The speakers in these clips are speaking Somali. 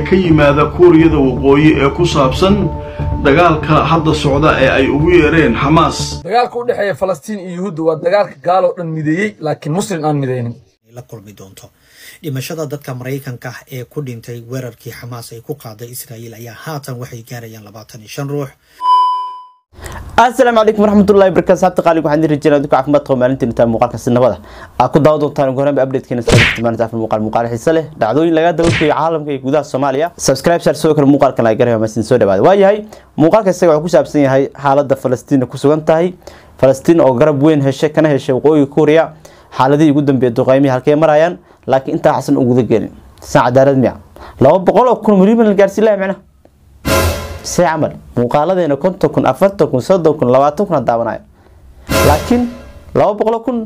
ka yimaada kuuriyada waqooyi ee ku saabsan dagaalka hadda socda ee ay ugu yeereen xamaas dagaalka u dhexeeya falastiin iyo yuhuudda waa dagaalka gaaloo dhan mideeyey laakiin muslim aan midaynin la kulmi doonto dhimashada dadka maraykanka ah ee ku dhintay weerarkii xamaas ay ku qaaday israa'iil ayaa haatan waxay gaarayaan labaatan iyo shan ruux asalaamu calaykum waraxmatullahi barakaatu saabta qaaliga waxaan idin rajeynaa dadka caafimaad qaba maalintii intaa muuqaalka sinabada aad ku daawan doontaan ugu horreynba updatekeena saabta maalinta afar muuqaal muuqaal xiise leh dhacdooyin laga dabakeeyo caalamka iyo gudaha soomaaliya subscribe share sidoo kale muuqaalkan laga garaya masin soo dhawaada waa yahay muuqaalka isaga wuxuu ku saabsan yahay xaaladda falastiin ku sugan tahay falastiin oo garab weyn heshay kana heshay waqooyiga kuuriya xaaladihii ugu dambeeyay duqeymihii halkay marayaan laakiin intaa xasan uguda gelin san cadaalad miya laba boqol oo kun milyan la gaarsiin laha micnaha see camal muuqaaladeena konton kun afartan kun soddon kun labaatan kun daawanayo laakiin laba boqolo kun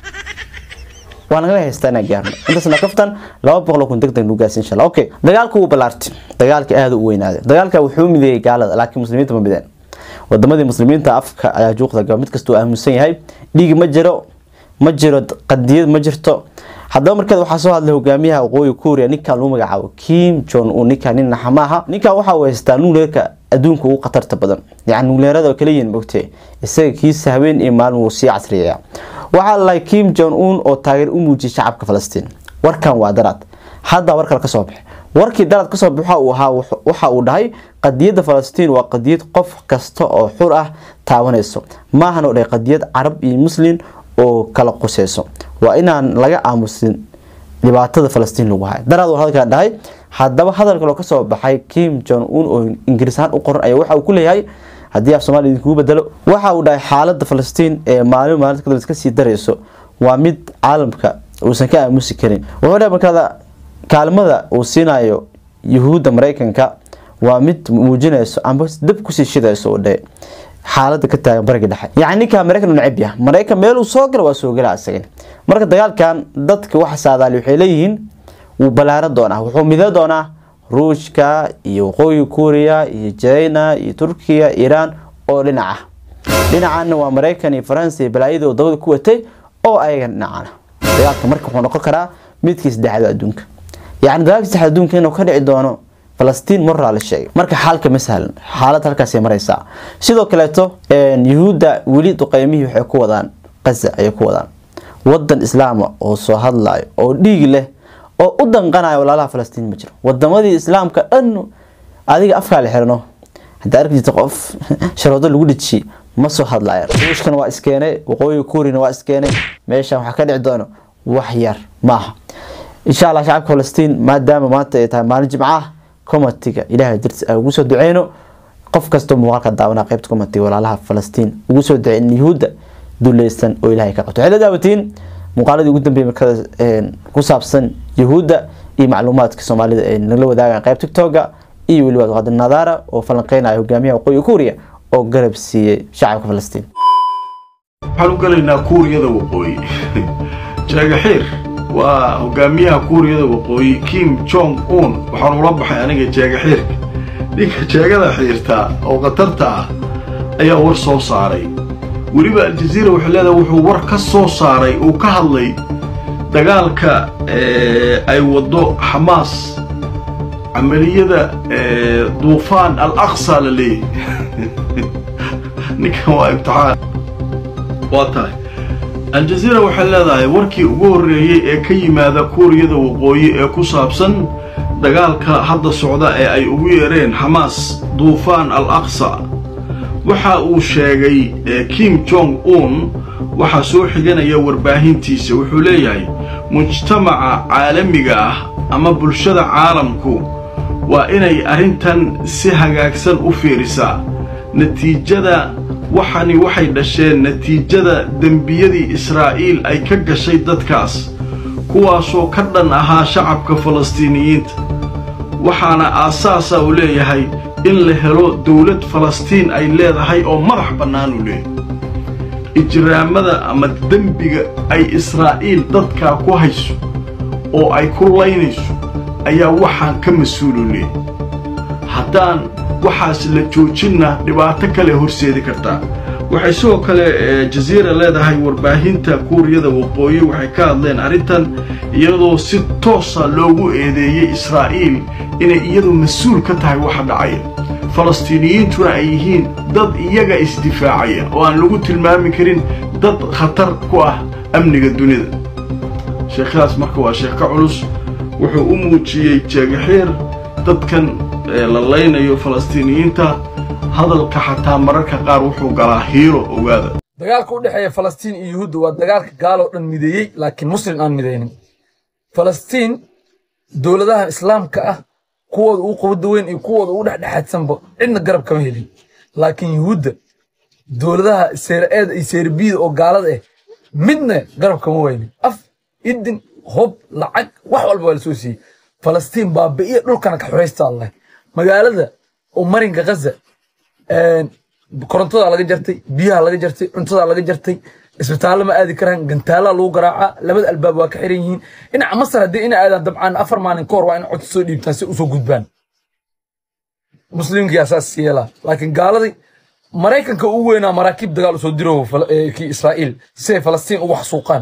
waa nagala haystaa inaan gaarno intaasna kaftan laba boqolo kun deg deg nu gaarsi insha allah okay dagaalka wuu ballaartay dagaalka aada u weynaaday dagaalka wuxuu mideeyay gaalada laakiin muslimiinta ma mideen wadamadii muslimiinta afka ayaa juuqda gaba mid kasta uu aaminsan yahay dhiigi ma jiro ma jiro qadiyad ma jirto haddaba markeed waxaa soo hadlay hogaamiyaha waqooyi kuuriya ninkan lagu magacaabo kim jon un ninkan nin naxama aha ninkan waxa uu haystaa nuuleerka adduunka ugu khatarta badan yacni nuuleerada oo kaliyiin mogtee isaga kiisa habeen iyo maalin wuu sii casriyeeyaa waxaa lalahay kim jon un oo taageer u muujiyay shacabka falastiin warkan waa daraad hadda war kale kasoo baxe warkii daraad kasoo baxa uu ahaa waxa uu dhahay qadiyadda falastiin waa qadiyad qof kasta oo xur ah taabanayso maahan oo dhahay qadiyad carab iyo muslim oo kala quseyso waa inaan laga aamusin dhibaatada falastiin lagu hayo daraad uu hadalkaa dhahay haddaba hadal kaloo kasoo baxay kim jon un oo ingiriis ahaan u qoran ayaa waxa uu ku leeyahay haddii af somalia idinkugu bedelo waxa uu dhahay xaaladda falastiin ee maalin maalinta kadib iska sii darayso waa mid caalamka uusan ka aamusi karin wuxuu dhahay markaada kaalmada uu siinayo yuhuudda maraykanka waa mid muujinayso amba dab kusii shidayso uu dhahay xaalada ka taagan bariga dhexe yacni ninkaa maraykan u necab yaha maraykan meel uu soo gala waa soo gala isagan marka dagaalkan dadka waxa saadaali waxay leeyihiin wuu ballaaran doonaa wuxuu midoo doonaa ruushka iyo waqooyi kuuriya iyo china iyo turkiya iiraan oo dhinac ah dhinacaana waa maraykan iyo faransa iyo balaayada oo dabada ku watay oo ayagan dhinacana dagaalka marka wuxuu noqon karaa midkii saddexaad adduunka yacni dagaalkii saddexaad adduunka inuu ka dhici doono falastiin maraa la sheegay marka xaalka ma sahlan xaalad halkaasay maraysaa sidoo kaleeto yuhuudda weli duqeymihii waxay ku wadaan qaza ayay ku wadaan wadan islaama oo soo hadlayo oo dhiig leh oo u danqanayo walaalaha falastiin ma jiro wadamadii islaamka dhan adiga afkaa la xirno haddaa arki jirta qof sharoodo lagu dhejiyey ma soo hadlayan ruushkana waa iskeenay waqooyiga kuurina waa iskeenay meeshan waxaa ka dhici doono wax yar maaha insha allah shacabka falastiin maadaama maanta ay tahay maalin jimco ah comatiga ilaahay dartiis aan ugu soo duceyno qof kastoo muuqaalka daawanaa qaybta comatiga walaalaha falastiin ugu soo duceyn yuhuudda duuleysan oo ilaahay ka qabto waxay la daawatiin muuqaaladii ugu dambeeyay markada ku saabsan yuhuudda iyo macluumaadka soomaalida ay nala wadaagaan qayb tiktoga iyo weliba qadir nadaara oo falanqeynaya hogaamiyaha waqooyi kuuriya oo garab siiyey shacabka falastiin waxaan u galaynaa kuuriyada waqooyi jeegaxiir waa hogaamiyaha kuuriyada waqooyi kim jong un waxaan ula baxay aniga jeegaxiirka ninka jeegada xiirtaa oo khatarta ah ayaa war soo saaray weliba aljaziira waxay leedahay wuxuu war ka soo saaray uu ka hadlay dagaalka ay waddo xamaas camaliyada duufaan al aqsa la leeyahy ninkan waa imtixaan waa tahay aljaziira waxay leedahay warkii ugu horreeyey ee ka yimaada kuuriyada waqooyi ee ku saabsan dagaalka hadda socda ee ay ugu yeereen xamaas duufaan al aqsa waxa uu sheegay kim jong un waxaa soo xiganaya warbaahintiisa wuxuu leeyahay mujtamaca caalamiga ah ama bulshada caalamku waa inay arrintan si hagaagsan u fiirisaa natiijada waxani waxay dhasheen natiijada dembiyadii israa'iil ay ka gashay dadkaas kuwaasoo ka dhan ahaa shacabka falastiiniyiinta waxaana aasaasa uu leeyahay in la helo dawlad falastiin ay leedahay oo madax bannaan uu leeyahay ijraamada ama dembiga ay israa'iil dadkaa ku hayso oo ay ku laynayso ayaa waxaan ka mas-uulu leeyahay haddaan waxaas la joojinna dhibaato kale horseedi kartaa waxay sidoo kale jaziira leedahay warbaahinta kuuriyada waqooyi waxay ka hadleen arrintan iyadoo si toosa loogu eedeeyey israa'iil inay iyadu mas-uul ka tahay waxa dhacaya falastiiniyiintuna ay yihiin dad iyaga isdifaacaya oo aan lagu tilmaami karin dad khatar ku ah amniga dunida sheekhadaas marka waa sheekh ka culus wuxuu u muujiyey jeegaxiir dadkan la laynayo falastiiniyiinta hadalka xataa mararka qaar wuxuu galaa hiiro ogaada dagaalka u dhexeeya falastiin iyo yuhuudda waa dagaalka gaaloo dhan mideeyey laakiin muslim aan midaynin falastiin dowladahan islaamka ah kuwooda ugu quwadda weyn iyo kuwooda ugu dhexdhexaadsanba cidna garab kama helin laakiin yuhuudda dowladaha seeraeeda iyo seerbiyada oo gaalada ah midna garab kama waynin af idin hob lacag wax walba waa la soo siiyey falastiin baabi'iya dhulkana ka xoraysta alleh magaalada oo marinka ghaza korontadaa laga jartay biyaha laga jartay cuntadaa laga jartay isbitaallo ma aadi karaan gantaalaa lagu garaacaa labada albaab waa ka xiran yihiin dhinaca masar haddii ina aadaan dabcaan afar maalin ka hor waa in codsi soo dhiibtaan si usoo gudbaan muslimkii asaas yeelaa laakiin gaaladii maraykanka ugu weynaa maraakiib dagaal usoo diro kii israa'iil si ay falastiin ugu xasuuqaan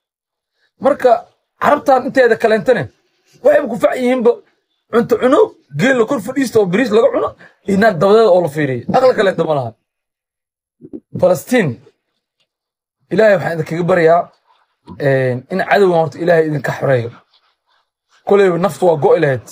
marka carabtan inteeda kaleentane waxayba ku fac yihiinba cunto cuno geel la kor fadhiista oo biriis laga cuno iyo naag dabadeeda oo la fiiriya aqli kaleenta ma laha falastiin ilaahay waxaan idinkaga baryaa in cadowgan horta ilaahay idinka xoreeyo koleyba naftu waa go'i lahayd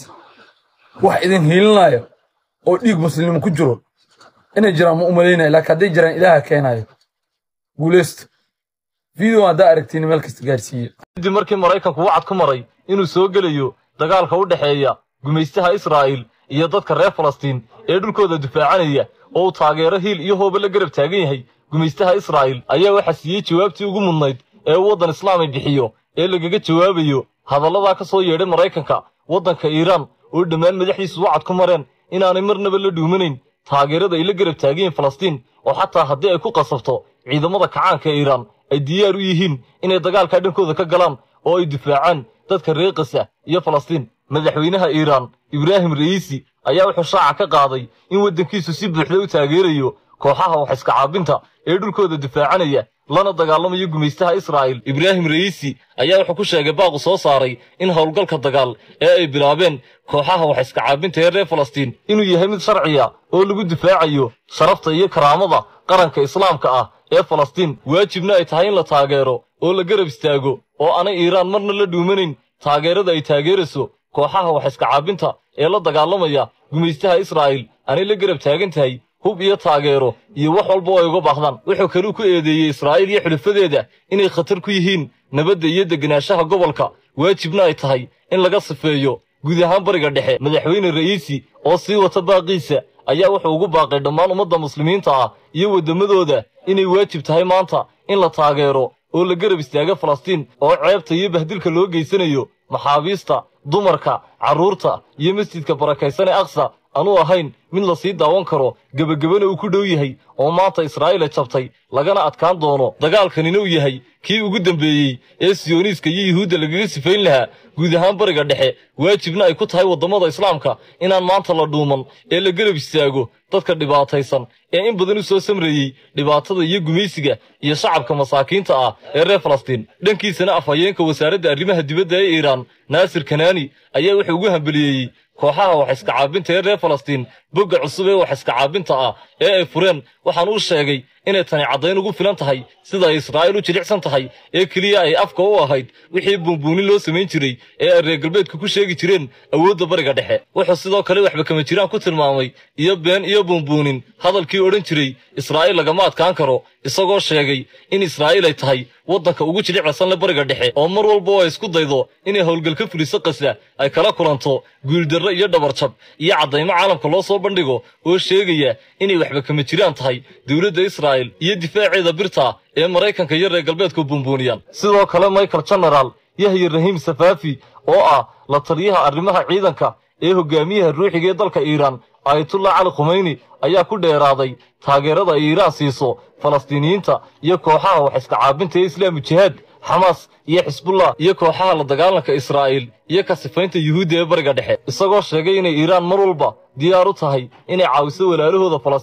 wax idin hiilinaayo oo dhiig muslimnimo ku jiro inay jiraan ma umalaynaya laakiin hadday jiraan ilaaha keenaayo guuleysta video haddaa aragtiin meel kasta gaarsiiye kadib markii maraykanku wacad ku maray inuu soo gelayo dagaalka u dhexeeya gumaystaha israa'iil iyo dadka reer falastiin ee dhulkooda difaacanaya oo uu taageero hiil iyo hooba la garab taagan yahay gumaystaha israa'iil ayaa waxaa siiyey jawaabtii ugu mudnayd ee uu waddan islaami bixiyo ee lagaga jawaabayo hadalladaa ka soo yeedhay maraykanka waddanka iiraan oo dhammaan madaxdiisu wacad ku mareen inaanay marnaba la dhuumanayn taageerada ay la garab taagan yihiin falastiin oo xataa haddii ay ku qasabto ciidamada kacaanka ee iiraan ay diyaar u yihiin inay dagaalkaa dhankooda ka galaan oo ay difaacaan dadka reer kasa iyo falastiin madaxweynaha iiraan ibraahim ra'iisi ayaa wuxuu shaaca ka qaaday in waddankiisu si buuxda u taageerayo kooxaha wax iska caabinta ee dhulkooda difaacanaya lana dagaalamayo gumaystaha israa'iil ibraahim ra'iisi ayaa wuxuu ku sheegay baaqu soo saaray in howlgalka dagaal ee ay bilaabeen kooxaha wax iska caabinta ee reer falastiin inuu yahay mid sharciya oo lagu difaacayo sharafta iyo karaamada qaranka islaamka ah ee falastiin waajibna ay tahay in la taageero oo la garab istaago oo aanay iiraan marna la dhuumanayn taageerada ay taageerayso kooxaha wax iska caabinta ee la dagaalamaya gumaystaha israa'iil aanay la garab taagan tahay hub iyo taageero iyo wax walba oo ay uga baahdaan wuxuu kaluu ku eedeeyey israa'iil iyo xulifadeeda inay khatar ku yihiin nabadda iyo degenaanshaha gobolka waajibna ay tahay in laga sifeeyo guud ahaan bariga dhexe madaxweyne ra'iisi oo sii wata baaqiisa ayaa wuxuu ugu baaqay dhammaan ummadda muslimiinta ah iyo waddamadooda inay waajib tahay maanta in la taageero oo la garab istaaga falastiin oo ceebta iyo bahdilka loo geysanayo maxaabiista dumarka carruurta iyo masjidka barakaysan ee aqsa anuu ahayn mid la sii daawan karo gebagabana uu ku dhow yahay oo maanta israa'iila jabtay lagana adkaan doono dagaalkanina uu yahay kii ugu dambeeyey ee siyoniiska iyo yuhuudda lagaga sifayn lahaa guud ahaan bariga dhexe waajibna ay ku tahay waddamada islaamka inaan maanta la dhuuman ee la garab istaago dadka dhibaataysan ee in badan u soo samreeyey dhibaatada iyo gumaysiga iyo shacabka masaakiinta ah ee reer falastiin dhankiisana afhayeenka wasaaradda arrimaha dibadda ee iiraan naasir kanaani ayaa wuxuu ugu hambeliyeeyey kooxaha wax iska caabinta ee reer falastiin bogga cusub ee wax iska caabinta ah ee ay fureen waxaan uu sheegay inay tani caddayn ugu filan tahay sida ay israa'iil u jilicsan tahay ee keliya ay afka u ahayd wixii buunbuunin loo samayn jiray ee ay reer galbeedka ku sheegi jireen awoodda bariga dhexe wuxuu sidoo kale waxba kama jiraan ku tilmaamay iyo been iyo buunbuunin hadalkii odhan jiray israa'iil lagama adkaan karo isagoo sheegay in israa'iil ay tahay waddanka ugu jilicsan le bariga dhexe oo mar walba oo ay isku daydo inay howlgal ka fuliso qasa ay kala kulanto guuldarro iyo dhabarjab iyo caddaymo caalamka loo soo bandhigo oo sheegaya inay waxba kama jiraan tahay dowladda israa'iil iyo difaaceeda birta ee maraykanka iyo reer galbeedku buunbuuniyaan sidoo kale michael general yahya rahiim safaafi oo ah la taliyaha arrimaha ciidanka ee hogaamiyaha ruuxiga ee dalka iiraan ayatullah cali khumeyni ayaa ku dheeraaday taageerada ay iiraan siiso falastiiniyiinta iyo kooxaha wax iska caabinta ee islaamu jihaad xamaas iyo xisbullah iyo kooxaha la dagaalanka israa'iil iyo ka sifaynta yuhuudda ee bariga dhexe isagoo sheegay inay iiraan mar walba diyaar u tahay inay caawiso walaalahooda falastiin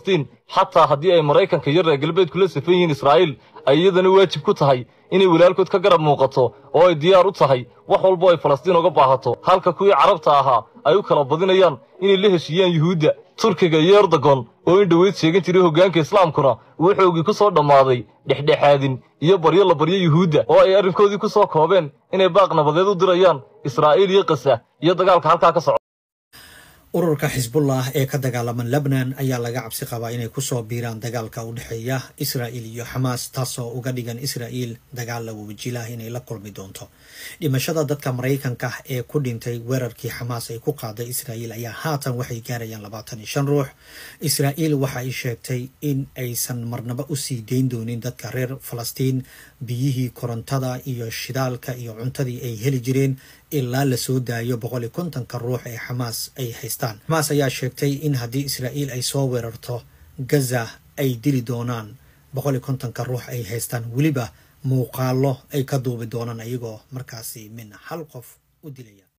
xataa haddii ay maraykanka iyo reer galbeedku la safan yihiin israa'iil ay iyadana waajib ku tahay inay walaalkood ka garab muuqato oo ay diyaar u tahay wax walbo ay falastiin uga baahato halka kuwii carabta ahaa ay u kala badinayaan inay la heshiiyaan yuhuudda turkiga iyo erdogon oo in dhoweyd sheegan jiray hoggaanka islaamkuna uu xoogii ku soo dhammaaday dhexdhexaadin iyo baryo la baryo yuhuudda oo ay arrinkoodii ku soo koobeen inay baaq nabadeed u dirayaan israa'iil iyo qasa iyo dagaalka halkaa ka socda ururka xisbullah ee ka dagaalaman lebnan ayaa laga cabsi qabaa inay kusoo biiraan dagaalka u dhexeeya israa'iil iyo xamaas taasoo uga dhigan israa'iil dagaal la wawajilah inay la kulmi doonto dhimashada dadka maraykanka ee ku dhintay weerarkii xamaas ay ku qaaday israa'iil ayaa haatan waxay gaarayaan labaatan iyo shan ruux israa'iil waxa ay sheegtay in aysan marnaba usii dayn doonin dadka reer falastiin biyihii korontada iyo shidaalka iyo cuntadii ay heli jireen ilaa lasoo daayo boqol iyo kontonka ruux ee xamaas ay haystaan xamaas ayaa sheegtay in haddii israa'iil ay soo weerarto gaza ay dili doonaan boqol iyo kontonka ruux ay haystaan weliba muuqaalo ay ka duubi doonaan ayagoo markaasi min hal qof u dilaya